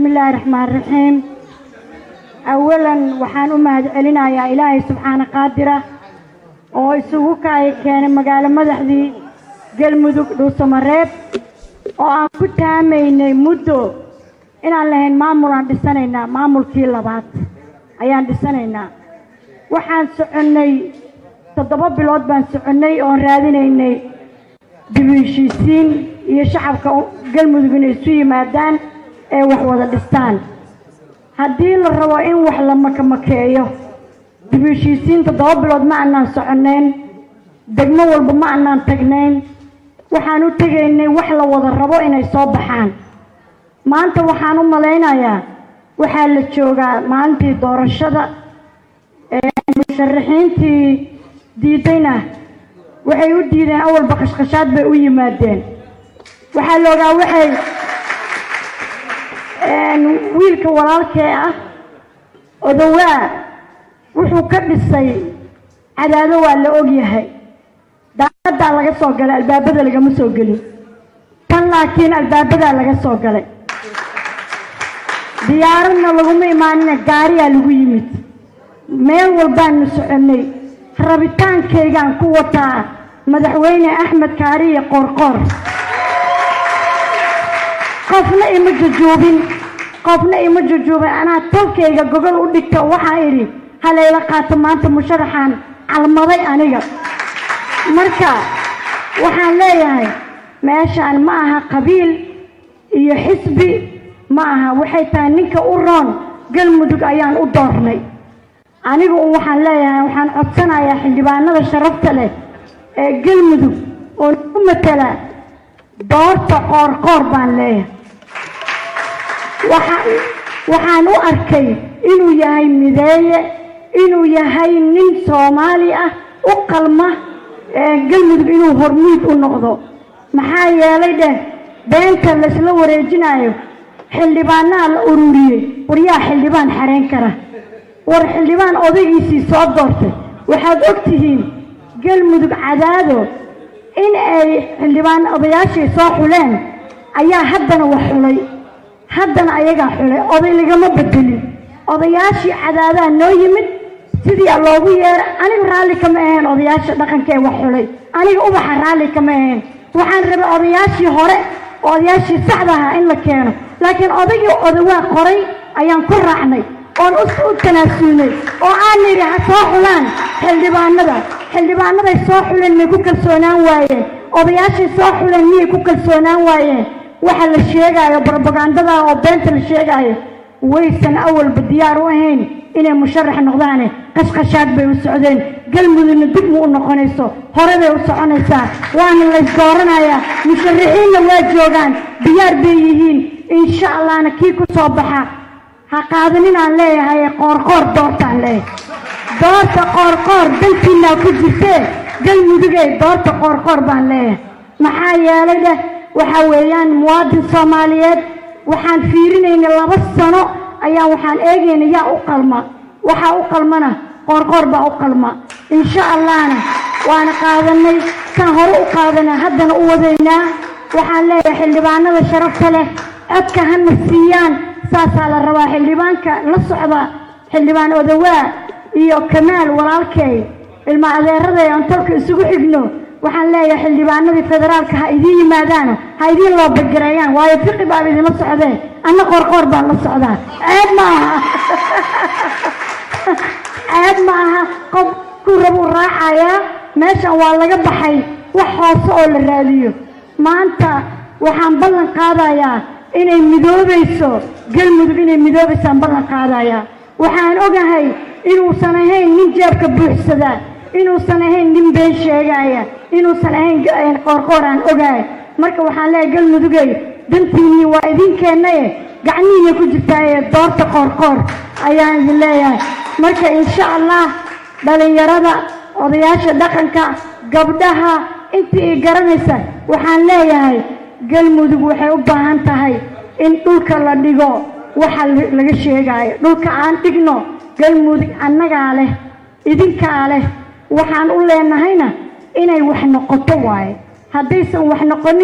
bismi illaahi raxmaan raxiim awalan waxaan u mahad celinayaa ilaahay subxaana qaadira oo isugu kaaya keenay magaalo madaxdii galmudug dhuusamareeb oo aan ku taamaynay muddo inaan lahayn maamul aan dhisanaynaa maamulkii labaad ayaan dhisanaynaa waxaan soconnay toddoba bilood baan soconnay oon raadinaynay dib u heshiisiin iyo shacabka galmudug inay isu yimaadaan ee wax wada dhistaan haddii la rabo in wax la makamakeeyo dib u heshiisiin toddoba bilood ma annaan soconnayn degmo walba ma annaan tagnayn waxaan u tegaynay wax la wada rabo inay soo baxaan maanta waxaan u malaynayaa waxaa la joogaa maalintii doorashada ee musharaxiintii diidayna waxay u diideen awalba qashqashaad bay u yimaadeen waxaa la ogaa waxay wiilka walaalkee ah odowaa wuxuu ka dhisay cadaado waa la ogyahay daaqadaa laga soo galay albaabada lagama soo gelin tan laakiin albaabadaa laga soo galay diyaaradna laguma imaanina gaariyaa lagu yimid meel walbaanu soconnay rabitaankaygaan ku wataa madaxweyne axmed kaariye qoorqoor qofna ima jujuubin qofna ima jujuubin anaa tolkayga gogol u dhigta waxaa idhi halayla qaato maanta musharaxaan calmaday aniga marka waxaan leeyahay meeshaan ma aha qabiil iyo xisbi ma aha waxay tahay ninka u roon galmudug ayaan u doornay anigu un waxaan leeyahay waxaan codsanayaa xildhibaanada sharafta leh ee galmudug oo nagu matala doorta qoorqoor baan leeyahay waxa waxaan u arkay inuu yahay mideeye inuu yahay nin soomaali ah u qalma galmudug inuu hormuud u noqdo maxaa yeelay dheh beenta laysla wareejinayo xildhibaanaha la ururiyey waryaa xildhibaan xareen kara war xildhibaan odaygiisii soo doortay waxaad og tihiin galmudug cadaado in ay xildhibaan odayaashii soo xuleen ayaa haddana wax xulay haddana ayagaa xulay oday lagama bedelin odayaashii cadaadaa noo yimid sidii loogu yeeray aniga raalli kama ahayn odayaasha dhaqanka ee wax xulay aniga ubaxa raalli kama ahayn waxaan rabay odayaashii hore odayaashii saxda ahaa in la keeno laakiin odaygii odawaa qoray ayaan ku raacnay oon u tanaasulnay oo aan nidhi ha soo xulaan xildhibaanada xildhibaanaday soo xuleen may ku kalsoonaan waayeen odayaashay soo xuleen miyay ku kalsoonaan waayeen waxa la sheegaayo brobagandada oo beenta la sheegaayo waysan awalba diyaar u ahayn inay musharax noqdaane qashqashaad bay u socdeen galmudugna dib mu u noqonayso hore bay u soconaysaa waana laysdooranayaa musharaxiinna waa joogaan diyaar bay yihiin insha allahna kii ku soo baxa ha qaadanin aan leeyahay qoorqoor doortaan leeyahay doorta qoorqoor dantiinaa ku jirtee galmudugey doorta qoorqoor baan leeyahay maxaa yeelay dheh waxa weeyaan muwaadin soomaaliyeed waxaan fiirinaynay laba sano ayaa waxaan eegayna yaa u qalma waxaa u qalmana qoorqoor baa u qalma insha allahna waana qaadanay kan hore u qaadanay haddana u wadaynaa waxaan leeyahay xildhibaanada sharafta leh codka hana siiyaan saasaa la rabaa xildhibaanka la socda xildhibaan odawaa iyo kamaal walaalkay ilma adeeraday aan tolka isugu xigno waxaan leeyahay xildhibaanadii federaalka ha idiin yimaadaano ha idiin loo bagereeyaan waayo fiqi baaba idinla socdee anna qoorqoor baan la socdaa ceeb ma aha ceeb ma aha qof ku rabuu raacayaa meeshan waa laga baxay wax hoose oo la raadiyo maanta waxaan ballan qaadayaa inay midoobayso galmudug inay midoobaysaan ballan qaadayaa waxaan ogahay inuusan ahayn nin jeebka buuxsadaa inuusan ahayn nin been sheegaaya inuusan ahayn qoorqoor aan ogahay marka waxaan leeyahay galmudugey dantiinnii waa idinkeennaye gacnihiina ku jirtaaye doorta qoorqoor ayaan idin leeyahay marka insha allah dhalinyarada odayaasha dhaqanka gabdhaha intii i garanaysa waxaan leeyahay galmudug waxay u baahan tahay in dhulka la dhigo waxa laga sheegaayo dhulka aan dhigno galmudug annagaa leh idinkaa leh waxaan u leenahayna inay wax noqoto waaye haddaysan wax noqonin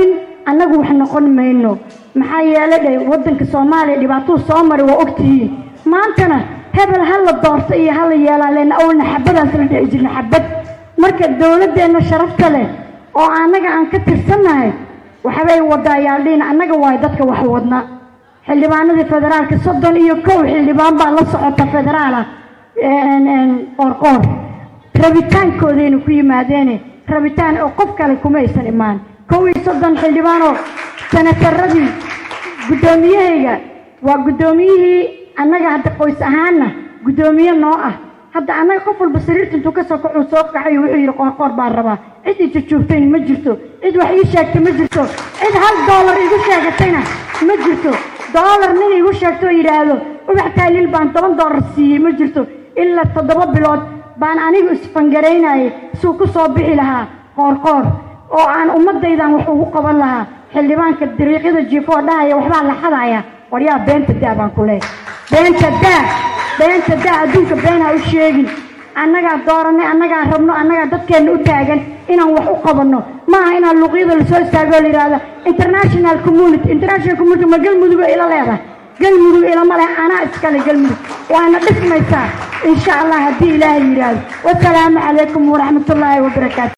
annagu wax noqon mayno maxaa yeele dhe waddanka soomaaliya dhibaatuu soo maray waa ogtihiin maantana hebel ha la doorto iyo ha la yeelaan leena awalna xabadaas la dhici jirna xabad marka dowladdeenna sharafta leh oo annaga aan ka tirsannahay waxbay waddaa yaaldhiin annaga waay dadka wax wadna xildhibaanadii federaalka soddon iyo kow xildhibaan baa la socota federaala qoorqoor rabitaankoodayna ku yimaadeene rabitaan oo qof kale kuma aysan imaan kow iyo soddon xildhibaanoo sanataradii guddoomiyahayga waa guddoomiyihii annaga hadda qoys ahaanna guddoomiye noo ah hadda annaga qof walba sariirta intuu ka soo kaxuu soo kaxayo wuxuu yidhi qoorqoor baan rabaa cid i jujuubtayn ma jirto cid wax ii sheegta ma jirto cid hal doolar igu sheegatayna ma jirto doolar nin igu sheegto oo yidhaahdo ubax taaliil baan toban doolar siiyey ma jirto ilaa toddoba bilood baan anigu isfangaraynayay suu ku soo bixi lahaa qoorqoor oo aan ummadaydan wax ugu qaban lahaa xildhibaanka dariiqyada jiifoo dhahaya waxbaa la xadaya waryaa beenta daa baan ku leehay beenta daa beenta daa adduunka been ha u sheegin annagaa dooranay annagaa rabno annagaa dadkeenna u taagan inaan wax u qabanno maaha inaan luuqyada lasoo istaago oo la yidhaahdo international community international community ma galmudug ila leedahay galmudug ilama leh anaa iskale galmudug waana dhismaysaa insha allah haddii ilaahay yidhaahdo wasalaamu calaykum waraxmatullaahi wabarakaatu